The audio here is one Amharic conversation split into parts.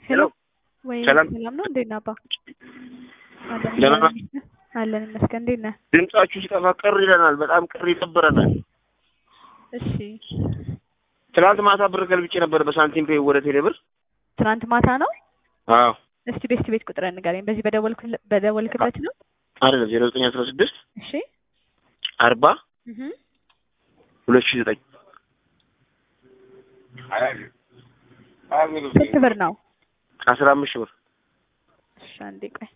ሄሎ ወይ ሰላም ሰላም ነው እንዴት ነህ አባ? አለን ደህና ነህ? አለን ይመስገን። እንዴት ነህ? ድምጻችሁ ሲጠፋ ቅር ይለናል። በጣም ቅር ይደብረናል። እሺ ትናንት ማታ ብር ገልብጬ ነበር በሳንቲም ፔይ ወደ ቴሌ ብር። ትናንት ማታ ነው። አዎ እስቲ ቤስት ቤት ቁጥር ንገረኝ። በዚህ በደወልክል- በደወልክበት ነው? አይደለም ዜሮ ዘጠኝ አስራ ስድስት እሺ አርባ እህ ሁለት ሺህ ዘጠኝ ስንት ብር ነው? አስራ አምስት ሺህ ብር እሺ አንዴ ቆይ።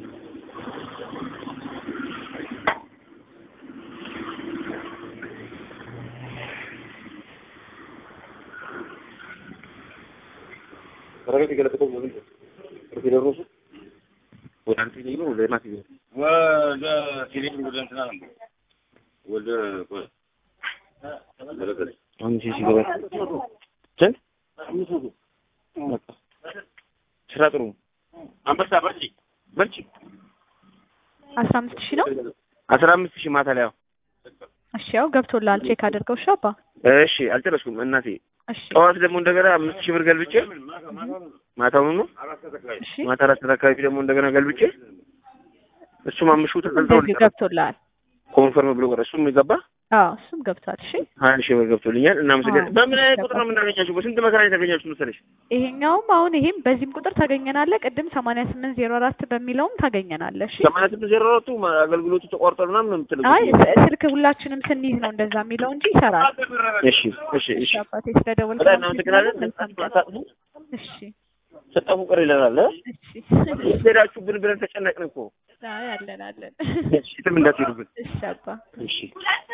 ረገጥ የገለበጠው ወደ ቴሌብሮሱ ወደ አንተ ይሄ ነው ወደ ማት ይሄ ወደ ቴሌብር ወደ እንትና ነበር ወደ ቆይ መለከት አሁን ሲ ሲገባ ስንት በቃ ስራ ጥሩ ነው። አንበሳ በርቺ በርቺ አስራ አምስት ሺህ ነው። አስራ አምስት ሺህ ማታ ላይ ያው እሺ ያው ገብቶልሃል። ቼክ አድርገው እሺ አባ። እሺ አልጨረስኩም እናቴ እሺ ጠዋት ደግሞ እንደገና አምስት ሺህ ብር ገልብጬ ማታውኑ ነው እሺ ማታ አራት ሰዓት አካባቢ ደግሞ እንደገና ገልብጬ እሱም አምሹ እንደዚሁ ተገልጦ ገብቶልሃል። ኮንፈርም ብሎ ቀረ። እሱም የገባ አዎ እሱም ገብቷል። እሺ ሀያ ሺህ ብር ገብቶልኛል። እናመሰግናለን። አዎ፣ በምን አይነት ቁጥር ገባ። ነው የምናገኛችሁ? በስንት መከራ የተገኛችሁ መሰለሽ? ይሄኛውም አሁን ይሄም በዚህም ቁጥር ታገኘናለህ። ቅድም ሰማንያ ስምንት ዜሮ አራት በሚለውም ታገኘናለህ። እሺ ሰማንያ ስምንት ዜሮ አራቱ አገልግሎቱ ተቋርጧል ምናምን ነው የምትለው። አይ ስ- ስልክ ሁላችንም ስንይዝ ነው እንደዛ የሚለው እንጂ ይሰራል። እሺ እሺ እሺ እሺ አባቴ ስለደወልክ በጣም እናመሰግናለን። መልካም ቀን። አታጥፉ፣ እሺ ስጠፉ ቅር ይለናል። እ? እሺ ሄዳችሁ ብን ብለን ተጨነቅን እኮ። አይ አለን አለን። እሺ የትም እንዳትሄዱብን። እሺ አባ እሺ